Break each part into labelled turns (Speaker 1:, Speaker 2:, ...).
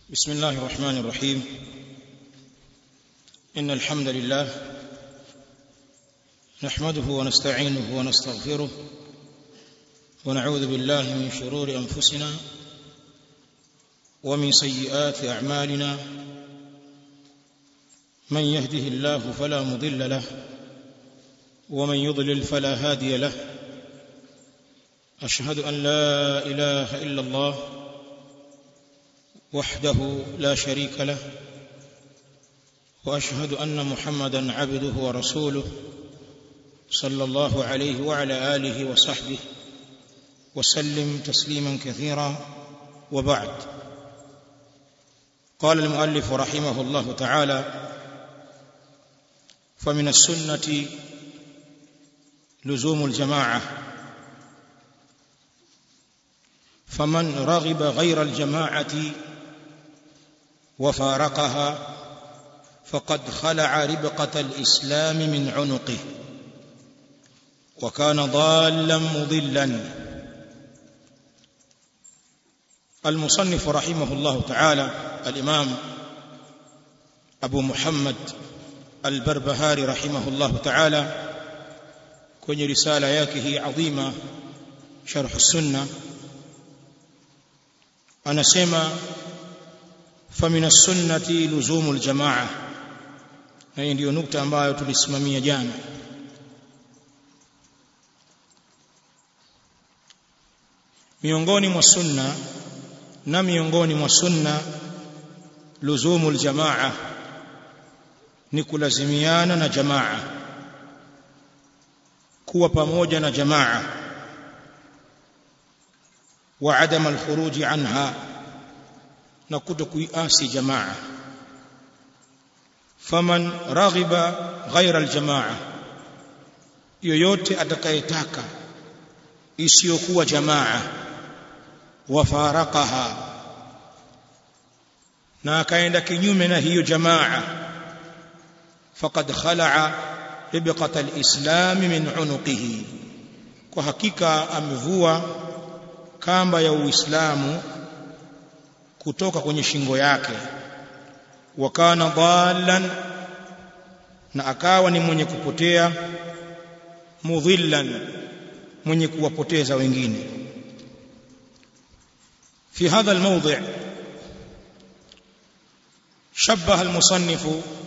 Speaker 1: بسم الله الرحمن الرحيم إن الحمد لله نحمده ونستعينه ونستغفره ونعوذ بالله من شرور أنفسنا ومن سيئات أعمالنا من يهده الله فلا مضل له ومن يضلل فلا هادي له أشهد أن لا إله إلا الله وحده لا شريك له واشهد ان محمدا عبده ورسوله صلى الله عليه وعلى اله وصحبه وسلم تسليما كثيرا وبعد قال المؤلف رحمه الله تعالى فمن السنه لزوم الجماعه فمن رغب غير الجماعه وفارقها فقد خلع ربقة الإسلام من عنقه وكان ضالا مضلا المصنف رحمه الله تعالى الإمام أبو محمد البربهاري رحمه الله تعالى kwenye risala yake hii adhima sharh sunna anasema فمن السنة لزوم الجماعة na hii ndiyo nukta ambayo tulisimamia jana miongoni mwa sunna na miongoni mwa sunna luzumu aljamaa ni kulazimiana na jamaa kuwa pamoja na jamaa wa adam alkhuruji anha na kuto kuiasi jamaa faman raghiba ghaira aljamaa yoyote atakayetaka isiyokuwa jamaa wafarakaha na akaenda kinyume na hiyo jamaa faqad khala'a ribqata alislam min unuqihi kwa hakika amevua kamba ya uislamu kutoka kwenye shingo yake wakana dhallan na akawa ni mwenye kupotea mudhillan mwenye kuwapoteza wengine في هذا الموضع شبه المصنف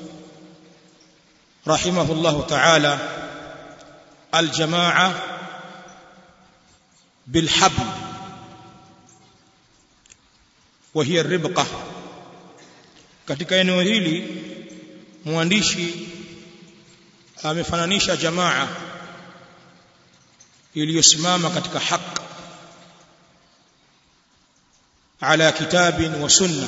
Speaker 1: رحمه الله تعالى الجماعة بالحبل وهي الربقة katika eneo hili mwandishi amefananisha jamaa iliyosimama katika haq ala kitabin wa sunna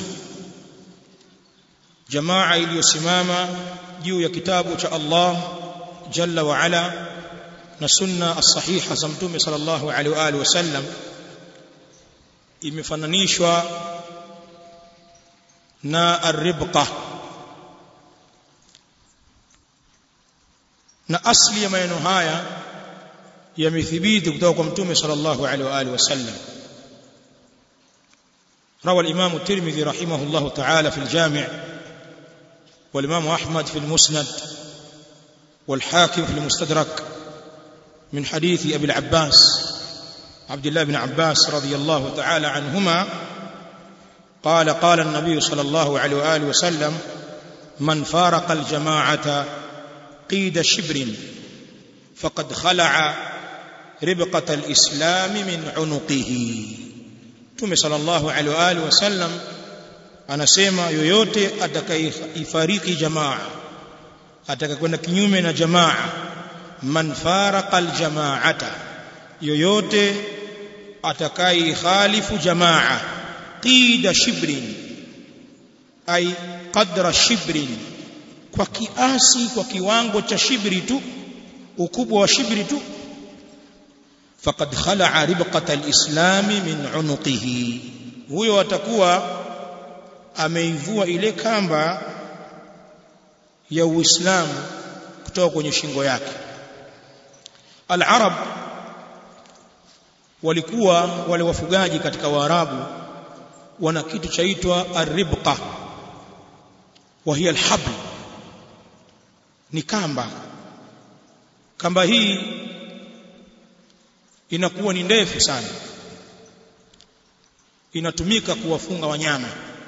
Speaker 1: jamaa iliyosimama juu ya kitabu cha Allah jalla wa ala na sunna as-sahiha za mtume sallallahu alaihi wa alihi wasallam imefananishwa na arribqa na asli ya maneno haya yamethibiti kutoka kwa mtume sallallahu alaihi wa alihi wasallam روى الإمام الترمذي رحمه الله تعالى في الجامع والإمام أحمد في المسند والحاكم في المستدرك من حديث أبي العباس عبد الله بن عباس رضي الله تعالى عنهما قال قال النبي صلى الله عليه واله وسلم من فارق الجماعه قيد شبر فقد خلع ربقه الاسلام من عنقه tume sallallahu alaihi wa alihi wasallam anasema yoyote atakayeifariki jamaa atakakwenda kinyume na jamaa man faraqa aljamaata yoyote atakayekhalifu jamaa qida shibrin ay qadra shibrin kwa kiasi kwa kiwango cha shibri tu ukubwa wa shibri tu faqad khala'a ribqata alislam min unuqihi huyo atakuwa ameivua ile kamba ya uislamu kutoka kwenye shingo yake al-arab walikuwa wale wafugaji katika waarabu wana kitu chaitwa arribqa wa hiya alhabl ni kamba kamba hii inakuwa ni ndefu sana inatumika kuwafunga wanyama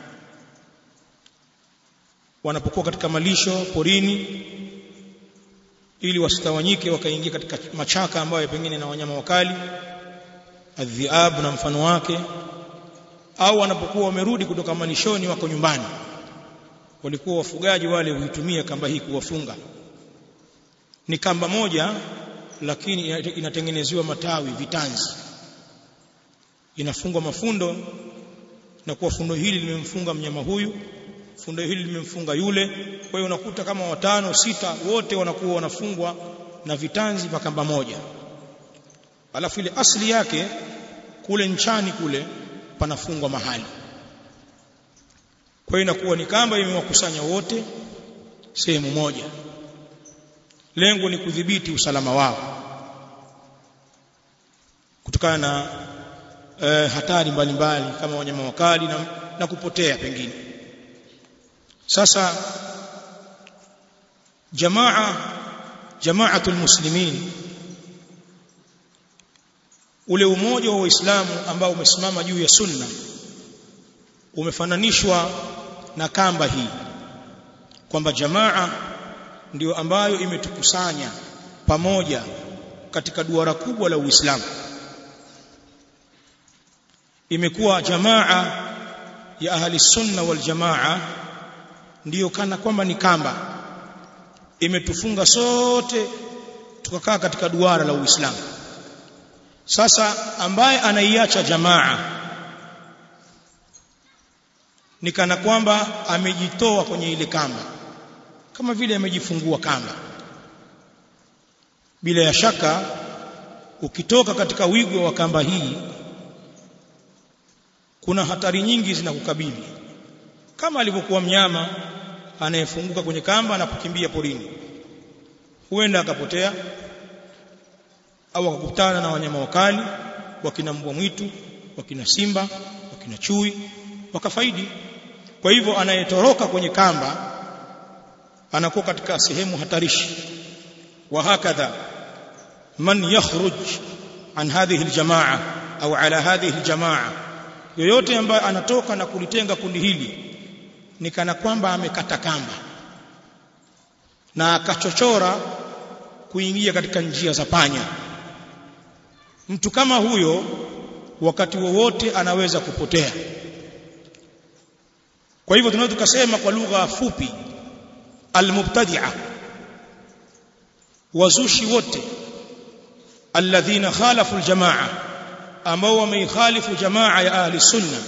Speaker 1: wanapokuwa katika malisho porini ili wasitawanyike wakaingia katika machaka ambayo pengine na wanyama wakali adhiab na mfano wake au wanapokuwa wamerudi kutoka malishoni wako nyumbani walikuwa wafugaji wale huitumia kamba hii kuwafunga ni kamba moja lakini inatengenezewa matawi vitanzi inafungwa mafundo na kuwa fundo hili limemfunga mnyama huyu fundo hili limemfunga yule kwa hiyo unakuta kama watano sita wote wanakuwa wanafungwa na vitanzi vya kamba moja alafu ile asili yake kule nchani kule panafungwa mahali kwa hiyo inakuwa ni kamba imewakusanya wote sehemu moja lengo ni kudhibiti usalama wao kutokana na e, hatari mbalimbali mbali, kama wanyama wakali na, na kupotea pengine sasa jamaa jamaatul muslimin ule umoja wa waislamu ambao umesimama juu ya sunna umefananishwa na kamba hii kwamba jamaa ndiyo ambayo imetukusanya pamoja katika duara kubwa la Uislamu imekuwa jamaa ya ahli sunna wal jamaa ndiyo kana kwamba ni kamba imetufunga sote tukakaa katika duara la Uislamu sasa ambaye anaiacha jamaa ni kana kwamba amejitoa kwenye ile kamba kama vile amejifungua kamba bila ya shaka ukitoka katika wigo wa kamba hii kuna hatari nyingi zinakukabili kama alivyokuwa mnyama anayefunguka kwenye kamba na kukimbia porini huenda akapotea au akakutana na wanyama wakali wakina mbwa mwitu wakina simba wakina chui wakafaidi kwa hivyo anayetoroka kwenye kamba anakuwa katika sehemu hatarishi wa hakadha man yakhruj an hadhihi aljamaa au ala hadhihi aljamaa yoyote ambaye anatoka na kulitenga kundi hili ni kana kwamba amekata kamba na akachochora kuingia katika njia za panya mtu kama huyo wakati wowote anaweza kupotea kwa hivyo tunaweza tukasema kwa lugha fupi almubtadi'a wazushi wote alladhina khalafu aljamaa ambao wameikhalifu jamaa ya ahli sunna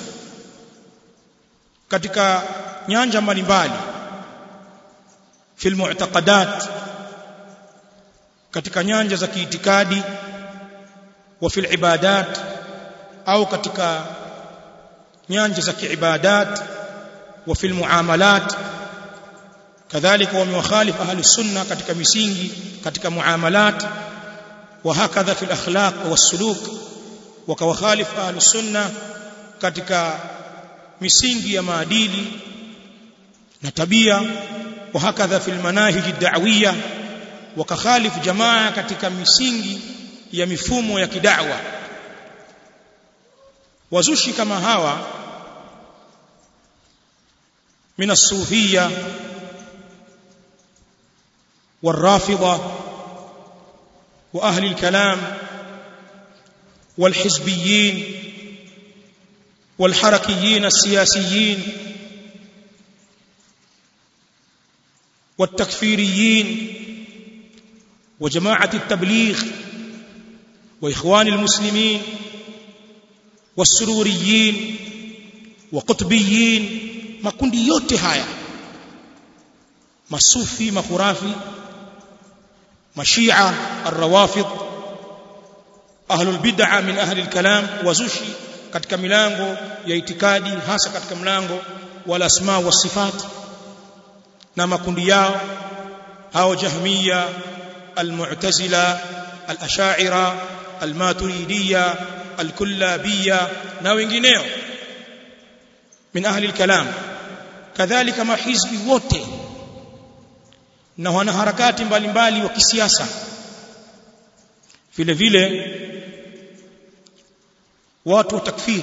Speaker 1: katika nyanja mbalimbali fil mu'taqadat katika nyanja za kiitikadi wa fil ibadat au katika nyanja za kiibadat wa fil muamalat kadhalika wamewakhalif ahli sunna katika misingi katika muamalat wa hakadha fil akhlaq was-suluk wakawakhalif ahli sunna katika misingi ya maadili na tabia wa hakadha fil manahij ad-da'wiyya wakakhalif jamaa katika misingi ya mifumo ya kidawa wazushi kama hawa min as-sufiyya والرافضه واهل الكلام والحزبيين والحركيين السياسيين والتكفيريين وجماعه التبليغ واخوان المسلمين والسروريين وقطبيين makundi yote haya masufi makhurafi mashia arrawafid ahlul bid'a min ahli alkalam wazushi katika milango ya itikadi hasa katika mlango wal asma was sifat na makundi yao hao jahmiya almu'tazila al-ash'ira al-maturidiyya al-kullabiyya na wengineo min ahli al-kalam kadhalika mahizbi wote na wanaharakati mbalimbali wa kisiasa vile vile watu wa takfiri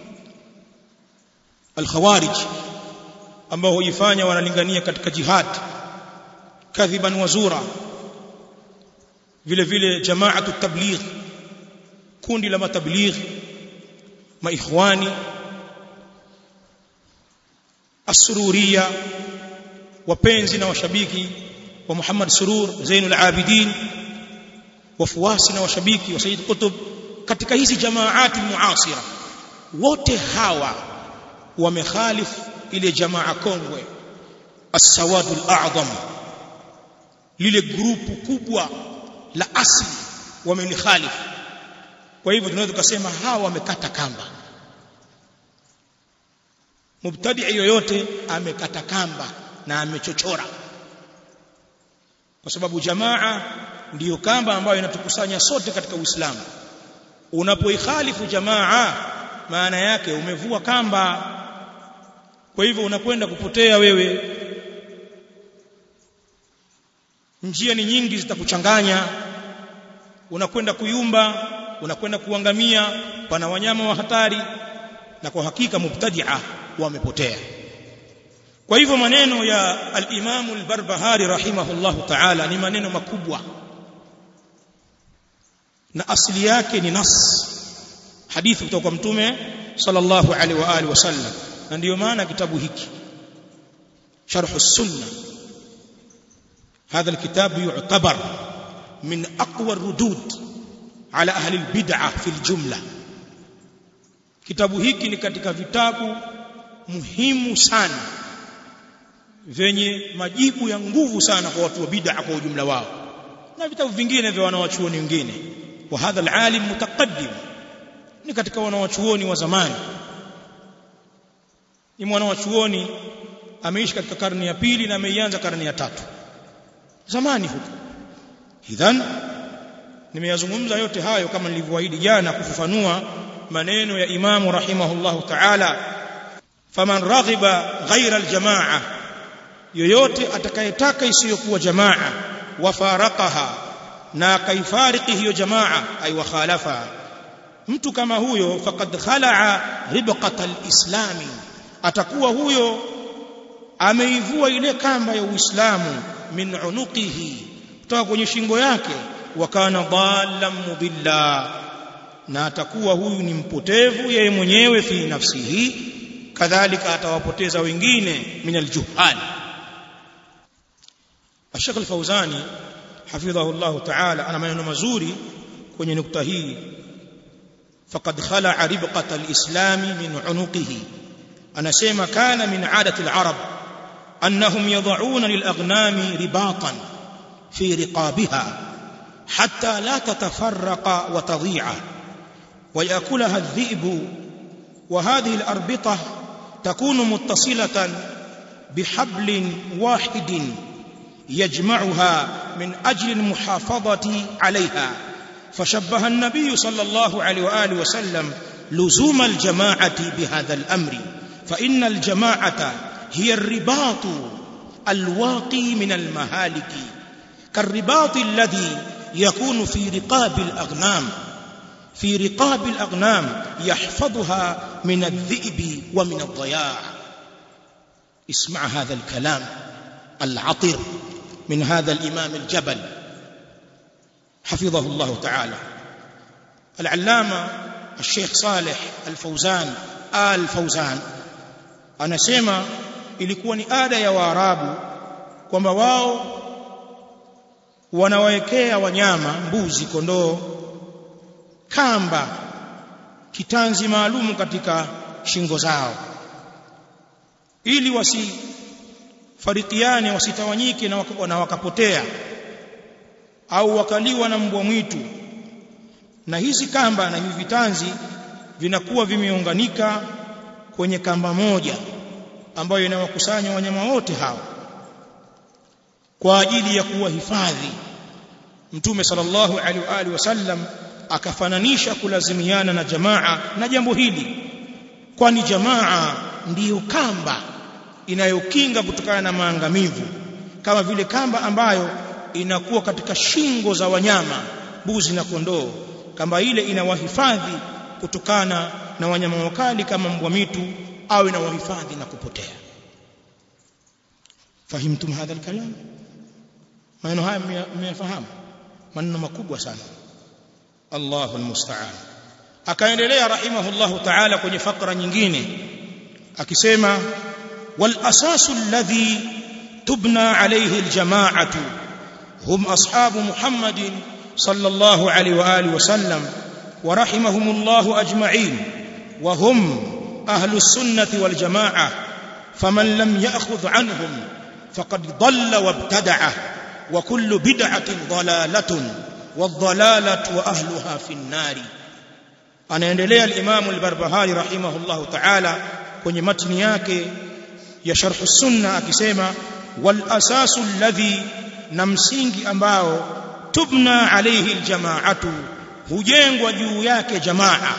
Speaker 1: al-khawarij ambao huifanya wanalingania katika jihad kadhiban wazura vile vile jamaatu tabligh kundi la matabligh maikhwani as-sururiya wapenzi na washabiki wa Muhammad Surur Zainul Abidin wafuasi na washabiki wa Sayyid Qutb katika hizi jamaati muasira wote hawa wamekhalifu ile jamaa kongwe as-sawadul a'zam lile grupu kubwa la asli wamelikhalifu kwa hivyo tunaweza kusema hawa wamekata kamba mubtadi yoyote amekata kamba na amechochora kwa sababu jamaa ndiyo kamba ambayo inatukusanya sote katika Uislamu unapoikhalifu jamaa maana yake umevua kamba kwa hivyo unakwenda kupotea wewe njia ni nyingi zitakuchanganya unakwenda kuyumba unakwenda kuangamia pana wanyama wa hatari na kwa hakika mubtadi'a wamepotea kwa hivyo maneno ya al-Imam al-Barbahari rahimahullahu ta'ala ni maneno makubwa na asili yake ni nas hadithi kutoka kwa mtume sallallahu alaihi wa alihi wasallam na ndiyo maana kitabu hiki sharh as-sunnah هذا الكتاب يعتبر من أقوى الردود على أهل البدعة في الجملة kitabu hiki ni katika vitabu muhimu sana vyenye majibu ya nguvu sana kwa watu wa bid'a kwa ujumla wao na vitabu vingine vya wanawachuoni wengine wa hadha alalim mutaqaddim ni katika wanawachuoni wa zamani ni mwanawachuoni ameishi katika karne ya pili na ameianza karne ya tatu zamani huko idhan nimeyazungumza yote hayo kama nilivyoahidi jana kufafanua maneno ya imamu rahimahullahu ta'ala faman raghiba ghaira aljamaa yoyote atakayetaka isiyokuwa jamaa wafaraqaha na akaifariki hiyo jamaa ay wakhalafa mtu kama huyo faqad khalaa ribqata alislami atakuwa huyo ameivua ile kamba ya uislamu min unuqihi kutoka kwenye shingo yake wa kana dhallan mudilla na atakuwa huyu ni mpotevu yeye mwenyewe fi nafsihi kadhalika atawapoteza wengine min aljuhal Sheikh Al-Fauzani hafidhahu Allah Ta'ala ana maneno mazuri kwenye nukta hii faqad khala'a ribqata al-islam min unuqihi anasema kana min 'adati al-arab annahum yad'una lil-aghnami ribatan fi riqabiha حتى لا تتفرق وتضيع ويأكلها الذئب وهذه الأربطة تكون متصلة بحبل واحد يجمعها من أجل المحافظة عليها فشبه النبي صلى الله عليه وآله وسلم لزوم الجماعة بهذا الأمر فإن الجماعة هي الرباط الواقي من المهالك كالرباط الذي يكون في رقاب الأغنام في رقاب الأغنام يحفظها من الذئب ومن الضياع اسمع هذا الكلام العطر من هذا الإمام الجبل حفظه الله تعالى العلامة الشيخ صالح الفوزان آل فوزان anasema ilikuwa ni ada ya waarabu kwamba wao wanawekea wanyama mbuzi kondoo kamba kitanzi maalum katika shingo zao ili wasifarikiane wasitawanyike na, wak na wakapotea au wakaliwa na mbwa mwitu na hizi kamba na hivi vitanzi vinakuwa vimeunganika kwenye kamba moja ambayo inawakusanya wanyama wote hao kwa ajili ya kuwahifadhi mtume sallallahu alaihi wa alihi wasallam akafananisha kulazimiana na jamaa na jambo hili kwani jamaa ndiyo kamba inayokinga kutokana na maangamivu kama vile kamba ambayo inakuwa katika shingo za wanyama mbuzi na kondoo kamba ile inawahifadhi kutokana na wanyama wakali kama mbwa mitu au inawahifadhi na kupotea fahimtum hadha alkalam maneno haya mmeyafahamu maneno makubwa sana Allahu almusta'an akaendelea rahimahullahu ta'ala kwenye fakra nyingine akisema wal asasu alladhi tubna alayhi aljama'atu hum ashabu muhammadin sallallahu alayhi wa alihi wasallam wa rahimahumullahu ajma'in wa hum ahlus sunnati wal jama'ah faman lam ya'khudh anhum faqad dhalla wabtada'a wa kullu bid'atin dhalalatun wadhalalatu wa ahluha fi an-nari anaendelea al-Imam al-Barbahari rahimahullahu ta'ala kwenye matni yake ya sharh sunna akisema wal asasu alladhi na msingi ambao tubna alayhi aljamaatu hujengwa juu yake jamaa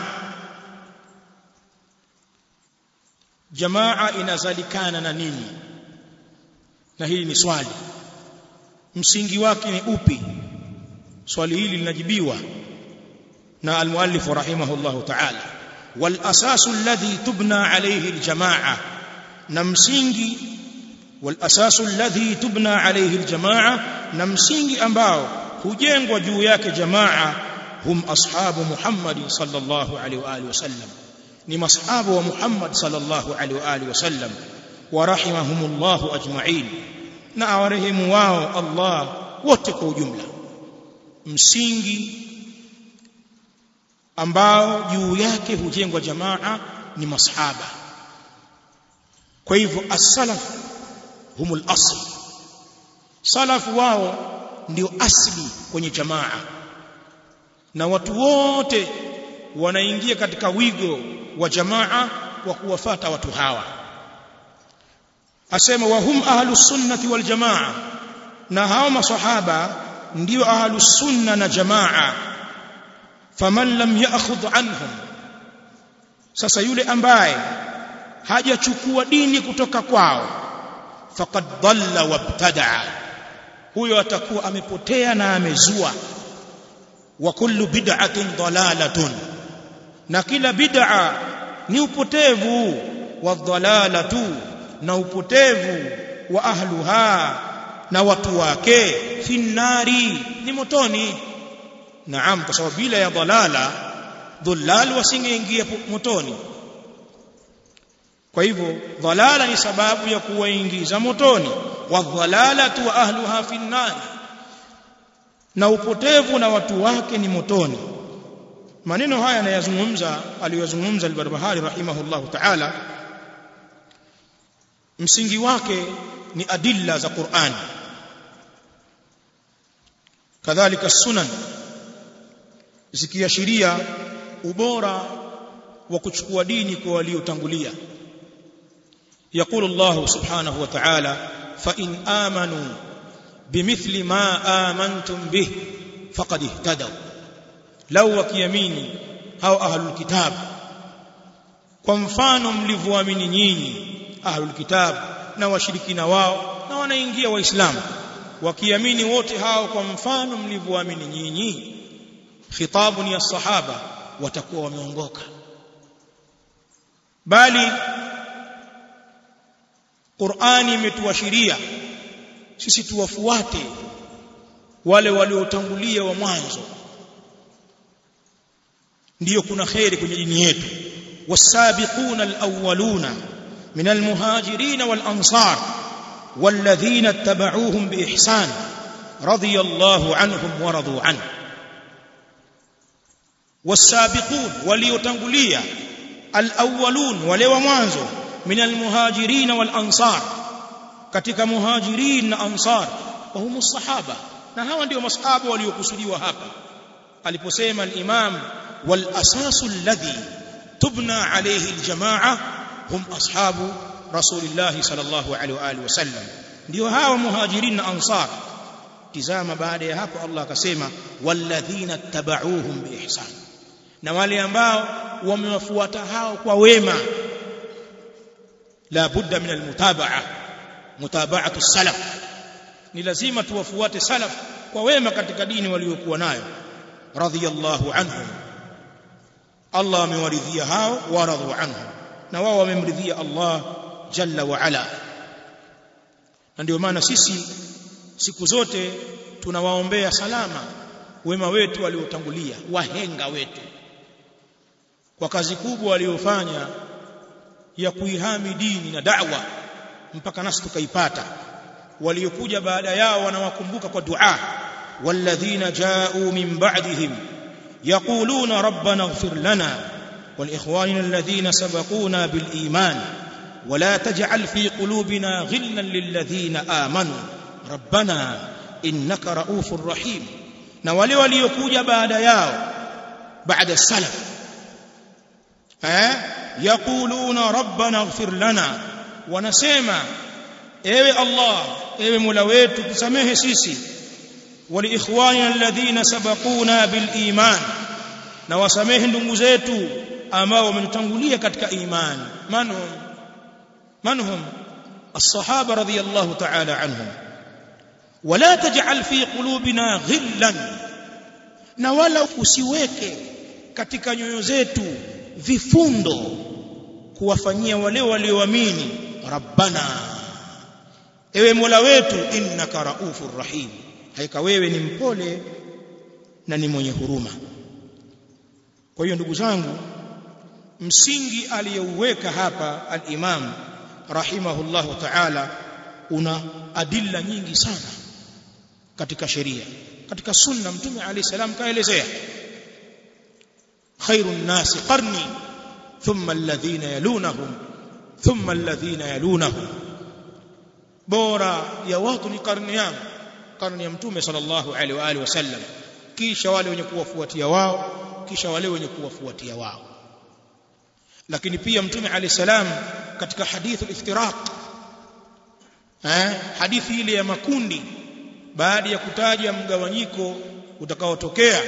Speaker 1: jamaa inazalikana na nini na hili ni swali msingi wake ni upi swali hili linajibiwa na almuallif rahimahullahu ta'ala wal asasu alladhi tubna alayhi aljamaa na msingi wal asasu alladhi tubna alayhi aljamaa na msingi ambao hujengwa juu yake jamaa hum ashabu Muhammad sallallahu alayhi wa alihi wasallam ni mashabu wa Muhammad sallallahu alayhi wa alihi wasallam wa rahimahumullahu ajma'in na awarehemu wao Allah wote kwa ujumla msingi ambao juu yake hujengwa jamaa ni masahaba kwa hivyo as-salaf humul asl salafu wao ndio asli kwenye jamaa na watu wote wanaingia katika wigo wa jamaa wa kuwafata watu hawa asema wa hum ahlus sunnati wal jamaa na hao masahaba ndio ahlus sunna na jamaa faman lam ya'khudh anhum sasa yule ambaye hajachukua dini kutoka kwao faqad dhalla wabtadaa huyo atakuwa amepotea na amezua wa kullu bid'atin dalalatun na kila bid'a ni upotevu wa dhalalatu na upotevu wa ahluha na watu wake finnari ni motoni naam kwa sababu bila ya dhalala dhullal wasingeingia motoni kwa hivyo dhalala ni sababu ya kuwaingiza motoni wa dhalalatu wa ahluha finnari na upotevu na watu wake ni motoni maneno haya anayazungumza aliyozungumza al-Barbahari rahimahullahu ta'ala msingi wake ni adilla za Qur'an kadhalika sunan zikiashiria ubora wa kuchukua dini kwa waliotangulia يقول الله سبحانه وتعالى فإن آمنوا بمثل ما آمنتم به فقد اهتدوا لو وكيميني أو أهل الكتاب kwa mfano mlivyoamini nyinyi ahlul kitab na washirikina wao na wanaingia waislamu wakiamini wote hao kwa mfano mlivyoamini nyinyi khitabu ni ya sahaba watakuwa wameongoka bali Qur'ani imetuashiria sisi tuwafuate wale waliotangulia wa mwanzo ndiyo kuna khairi kwenye dini yetu wasabiquna alawwaluna min almuhajirin walansar والذين اتبعوهم بإحسان رضي الله عنهم ورضوا عنه والسابقون وليتنقليا الأولون ولو مانزو من المهاجرين والأنصار katika muhajirin na ansar wa humu sahaba na hawa ndio masahaba waliokusudiwa hapa aliposema al-imam wal asasu alladhi tubna alayhi al-jamaa hum ashabu rasulillah sallallahu alayhi wa alihi wasallam ndio hawa muhajirin na ansar tizama baada ya hapo Allah akasema walladhina tabauhum biihsan na wale ambao wamewafuata hao kwa wema la budda min almutabaa mutaba'atu salaf ni lazima tuwafuate salaf kwa wema katika dini waliokuwa nayo radhiyallahu anhum Allah amewaridhia hao waradhu anhum na wao wamemridhia Allah jalla wa ala na ndio maana sisi siku zote tunawaombea salama wema wetu waliotangulia wahenga wetu kwa kazi kubwa waliofanya ya kuihami dini na da'wa mpaka nasi tukaipata waliokuja baada yao wanawakumbuka kwa dua walladhina ja'u min ba'dihim yaquluna rabbana ighfir lana walikhwanina alladhina sabaquna bil iman ولا تجعل في قلوبنا غلا للذين آمنوا ربنا إنك رؤوف رحيم na wale waliokuja baada yao baada salaf eh yaquluna rabbana ighfir lana wanasema ewe Allah ewe Mola wetu tusamehe sisi wali ikhwanina alladhina sabaquna bil iman na wasamehe ndugu zetu ambao wametutangulia katika imani manhum manhum الصحابه رضي الله تعالى عنهم ولا تجعل في قلوبنا غلا na wala usiweke katika nyoyo zetu vifundo kuwafanyia wale walioamini rabbana ewe mola wetu innaka raufur rahim haika wewe ni mpole na ni mwenye huruma kwa hiyo ndugu zangu msingi aliyouweka hapa al-imam rahimahullahu ta'ala una adilla nyingi sana katika sheria katika sunna mtume alayhi salam kaelezea khairun nasi qarni thumma alladhina yalunahum thumma alladhina yalunahum bora ya watu ni karni yangu karni ya mtume sallallahu alaihi wa alihi wasallam kisha wale wenye kuwafuatia wao kisha wale wenye kuwafuatia wao lakini pia mtume alayhi salam katika hadithu iftiraq eh hadithi ile ya makundi baada ya kutaja mgawanyiko utakaotokea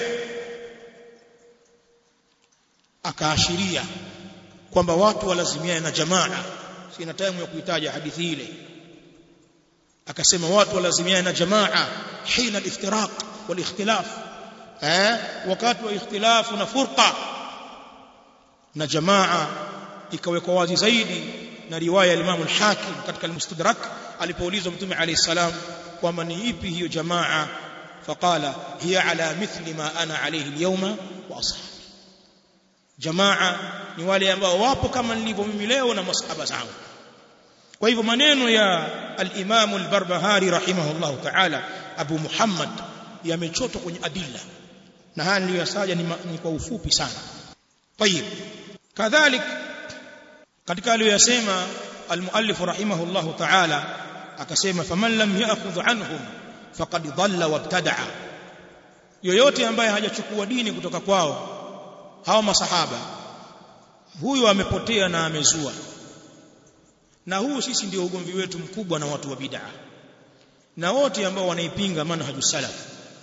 Speaker 1: akaashiria kwamba watu walazimiane na jamaa sina time ya kuitaja hadithi ile akasema watu walazimiane na jamaa hina al-iftiraq wal-ikhtilaf eh wakati wa ikhtilafu na furqa na jamaa ikawekwa wazi zaidi na riwaya ya Imam al-Hakim katika al-Mustadrak alipoulizwa Mtume alayhi salam kwamba ni ipi hiyo jamaa faqala hiya ala mithli ma ana alayhi al-yawma wa ashabi jamaa ni wale ambao wapo kama nilivyo mimi leo na masahaba zangu kwa hivyo maneno ya al-Imam al-Barbahari rahimahullah ta'ala Abu Muhammad yamechotwa kwenye adilla na haya niliyosaja ni, ni kwa ufupi sana طيب كذلك katika aliyosema al-muallif rahimahullah ta'ala akasema faman lam ya'khudh anhum faqad dhalla wabtada'a yoyote ambaye hajachukua dini kutoka kwao hawa masahaba huyo amepotea na amezua na huu sisi ndio ugomvi wetu mkubwa na watu wa bid'a na wote ambao wanaipinga manhaju salaf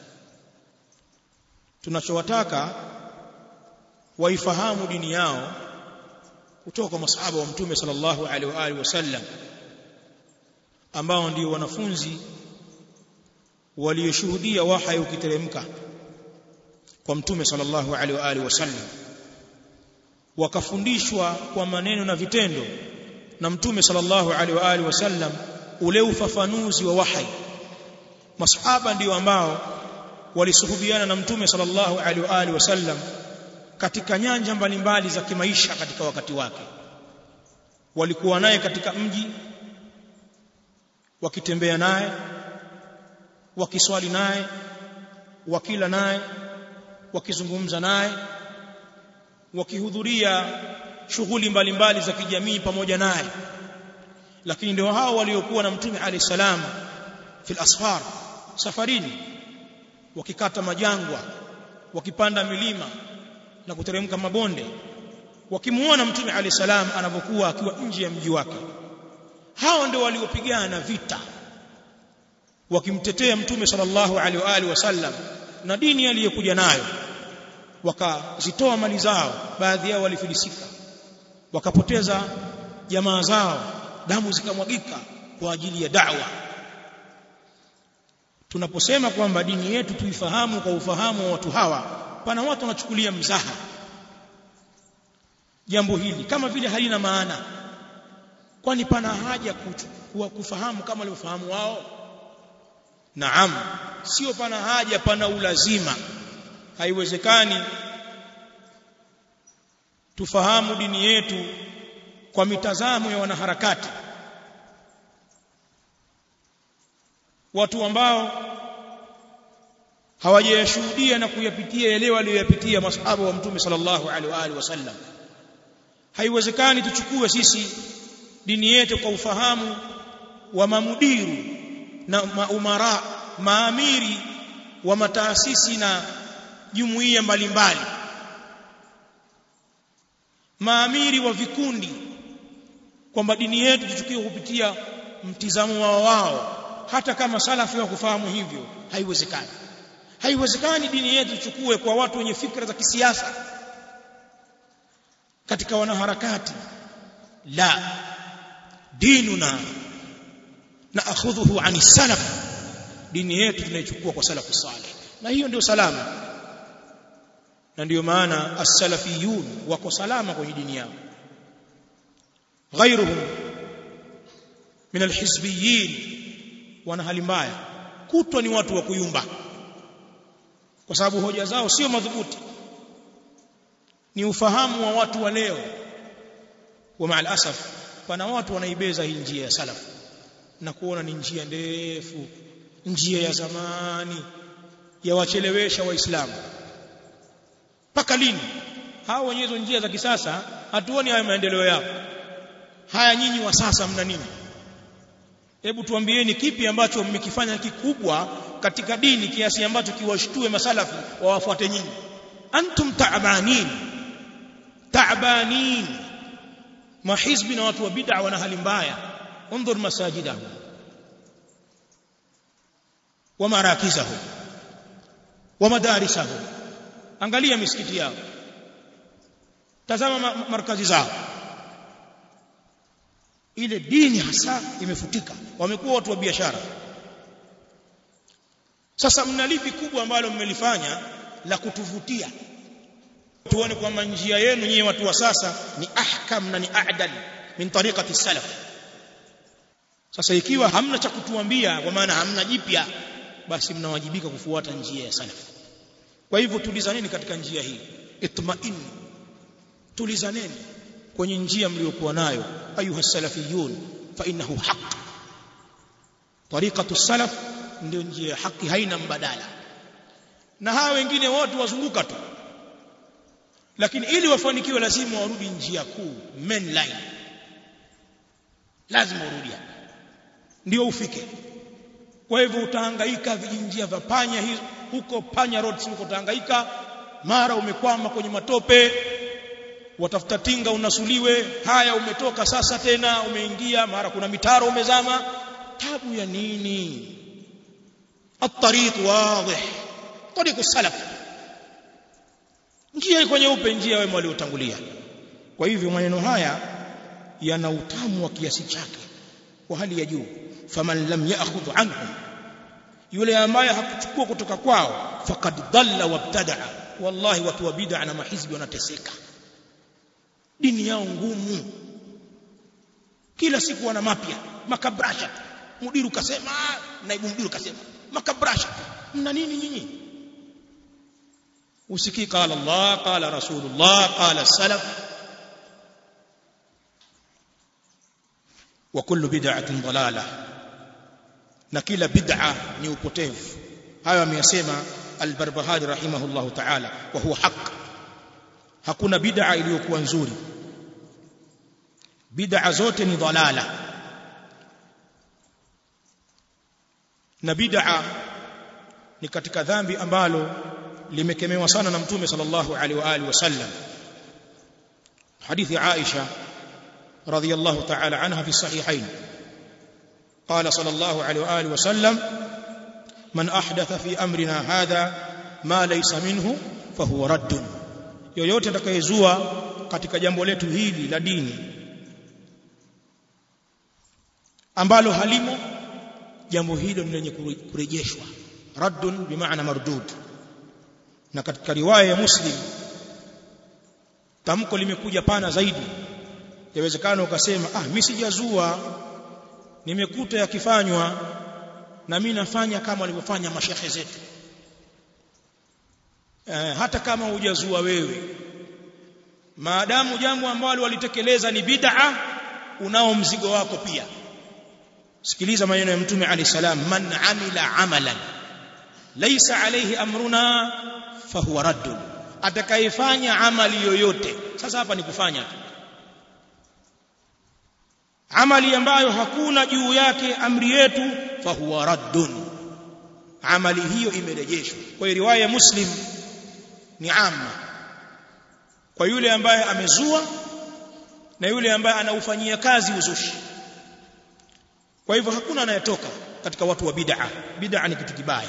Speaker 1: tunachowataka waifahamu dini yao kutoka kwa masahaba wa mtume sallallahu alaihi wa alihi wasallam ambao ndio wanafunzi walioshuhudia wahyi ukiteremka kwa mtume sallallahu alaihi wa alihi wasallam wakafundishwa kwa maneno na vitendo na mtume sallallahu alaihi wa alihi wasallam ule ufafanuzi wa wahyi masahaba ndio ambao walisuhubiana na mtume sallallahu alaihi wa alihi wasallam katika nyanja mbalimbali za kimaisha katika wakati wake walikuwa naye katika mji wakitembea naye wakiswali naye wakila naye wakizungumza naye wakihudhuria shughuli mbalimbali za kijamii pamoja naye lakini ndio hao waliokuwa na mtume alayhi salam fil asfar safarini wakikata majangwa wakipanda milima na kuteremka mabonde wakimuona mtume alayhi salam anapokuwa akiwa nje ya mji wake hao ndio waliopigana vita wakimtetea mtume sallallahu alaihi wa alihi wasallam na dini aliyokuja nayo wakazitoa mali zao baadhi yao walifilisika wakapoteza jamaa zao damu zikamwagika kwa ajili ya da'wa tunaposema kwamba dini yetu tuifahamu kwa ufahamu wa watu hawa pana watu wanachukulia mzaha jambo hili kama vile halina maana kwani pana haja kuchukua kufahamu kama walivyofahamu wao naam sio pana haja pana ulazima haiwezekani tufahamu dini yetu kwa mitazamo ya wanaharakati watu ambao hawajayashuhudia na kuyapitia yale waliyoyapitia masahaba wa mtume sallallahu alaihi wa alihi wasallam haiwezekani tuchukue sisi dini yetu kwa ufahamu wa mamudiru na maumara maamiri wa mataasisi na jumuiya mbalimbali maamiri wa vikundi kwamba dini yetu tuchukue kupitia mtizamo wao wao hata kama salafi wa kufahamu hivyo haiwezekani haiwezekani dini yetu tuchukue kwa watu wenye fikra za kisiasa katika wanaharakati la dinuna na akhudhuhu ani salaf dini yetu tunaichukua kwa salafu salih na hiyo ndio salama na ndio maana as-salafiyun wako salama kwenye dini yao ghairuhum min al-hizbiyyin wana hali mbaya kutwa ni watu wa kuyumba kwa sababu hoja zao sio madhubuti ni ufahamu wa watu wa leo wa maal asaf pana watu wanaibeza hii njia ya salaf na kuona ni njia ndefu njia ya zamani ya wachelewesha waislamu mpaka lini hao wenyewe njia za kisasa hatuoni haya maendeleo yao haya nyinyi wa sasa mna nini hebu tuambieni kipi ambacho mmekifanya kikubwa katika dini kiasi ambacho kiwashtue masalafu wawafuate nyinyi antum ta'banin ta'banin mahizbi na watu wa bid'a wana hali mbaya انظر مساجدهم ومراكزهم ومدارسهم angalia misikiti yao tazama markazi zao ile dini hasa imefutika wamekuwa watu wa biashara sasa mna lipi kubwa ambalo mmelifanya la kutuvutia tuone kwamba njia yenu nyinyi watu wa sasa ni ahkam na ni a'dal min tariqati salaf sasa ikiwa hamna cha kutuambia kwa maana hamna jipya basi mnawajibika kufuata njia ya salaf kwa hivyo tulizaneni katika njia hii itma'in tulizaneni kwenye njia mliokuwa nayo ayuha salafiyun fa innahu haqq tariqatu salaf ndio njia ya haki haina mbadala na hawa wengine wote wazunguka tu lakini ili wafanikiwe lazima warudi njia kuu main line lazima urudi ndio ufike kwa hivyo utahangaika vijinjia vya panya hizo huko panya roads huko utahangaika mara umekwama kwenye matope watafuta tinga unasuliwe haya umetoka sasa tena umeingia mara kuna mitaro umezama tabu ya nini الطريق واضح طريق السلف njia iko nyeupe njia wema waliotangulia kwa hivyo maneno haya yana utamu wa kiasi chake kwa hali ya juu faman lam ya'khudh anhum yule ambaye hakuchukua kutoka kwao faqad dhalla wabtadaa wallahi watu wa bid'a na mahizbi wanateseka dini yao ngumu kila siku wana mapya makabrasha mudiru kasema naibu mudiru kasema makabrasha mna nini nyinyi usikii qala Allah qala rasulullah qala salaf wa kullu bid'atin dalalah na kila bid'a ni upotevu hayo ameyasema al-Barbahari rahimahullahu ta'ala wa huwa haq hakuna bid'a iliyokuwa nzuri bid'a zote ni dalala na bid'a ni katika dhambi ambalo limekemewa sana na mtume sallallahu alaihi wa alihi wasallam hadithi Aisha radhiyallahu ta'ala anha fi sahihain قال صلى الله عليه واله وسلم من احدث في امرنا هذا ما ليس منه فهو رد yoyote atakayezua katika jambo letu hili la dini ambalo halimo jambo hilo ni lenye kurejeshwa raddun bimaana mardud na katika riwaya ya muslim tamko limekuja pana zaidi yawezekana ukasema ah mimi sijazua nimekuta yakifanywa na mimi nafanya kama walivyofanya mashehe zetu eh, hata kama hujazua wewe maadamu jambo ambalo walitekeleza ni bid'a unao mzigo wako pia sikiliza maneno ya mtume ali salam man amila amalan laysa alayhi amruna fahuwa raddun atakayefanya amali yoyote sasa hapa ni kufanya tu amali ambayo hakuna juu yake amri yetu fahuwa raddun amali hiyo imerejeshwa kwa hiyo riwaya ya muslim ni amma kwa yule ambaye amezua na yule ambaye anaufanyia kazi uzushi kwa hivyo hakuna anayetoka katika watu wa bid'a bid'a ni kitu kibaya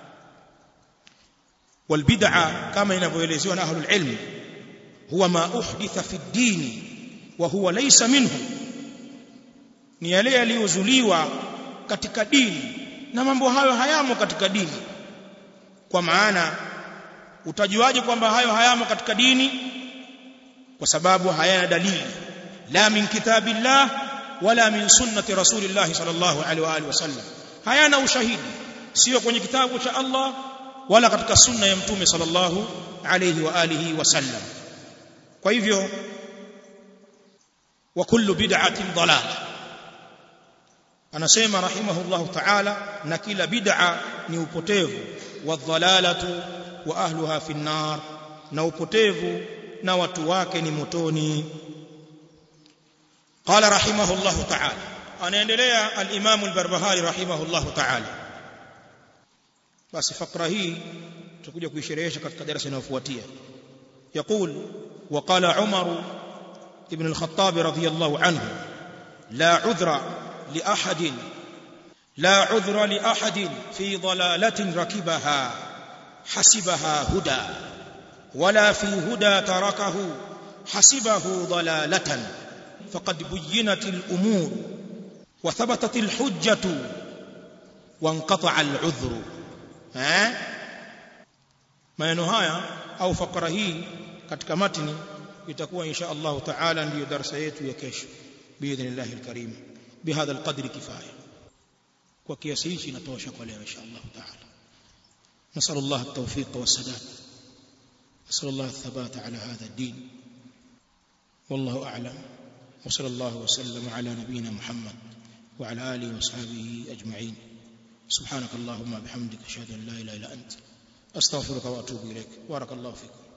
Speaker 1: والبدعه كما ينبوelezewa na ahlul ilm huwa ma uhditha fi ad-din wa huwa laysa minhu ni yale yaliyozuliwa katika dini na mambo hayo hayamo katika dini kwa maana utajuaje kwamba hayo hayamo katika dini kwa sababu hayana dalili la min kitabillah wala min sunnati rasulillah sallallahu alaihi wa alihi wasallam hayana ushahidi sio kwenye kitabu cha Allah wala katika sunna ya mtume sallallahu alayhi wa alihi wasallam kwa hivyo wa kullu bid'atin dalal anasema rahimahullahu ta'ala na kila bid'a ni upotevu wa dhalalatu wa ahluha fi nar na upotevu na watu wake ni motoni qala rahimahullahu ta'ala anaendelea al-imam al-barbahari rahimahullahu ta'ala basi fakra hii tutakuja kuisherehesha katika darasa linalofuatia يقول وقال عمر ابن الخطاب رضي الله عنه لا عذر لأحد لا عذر لأحد في ضلالة ركبها حسبها هدى ولا في هدى تركه حسبه ضلالة فقد بينت الأمور وثبتت الحجة وانقطع العذر eh maneno haya au fakara hii katika matini itakuwa insha Allah taala ndiyo darasa yetu ya kesho biidhnillah alkarim bihadha alqadr kifaya kwa kiasi hichi inatosha kwa leo insha Allah taala نسأل الله التوفيق والسداد نسأل الله الثبات على هذا الدين والله أعلم وصلى الله وسلم على نبينا محمد وعلى آله وصحبه أجمعين سبحانك اللهم بحمدك اشهد ان لا اله الا انت استغفرك واتوب اليك بارك الله فيكم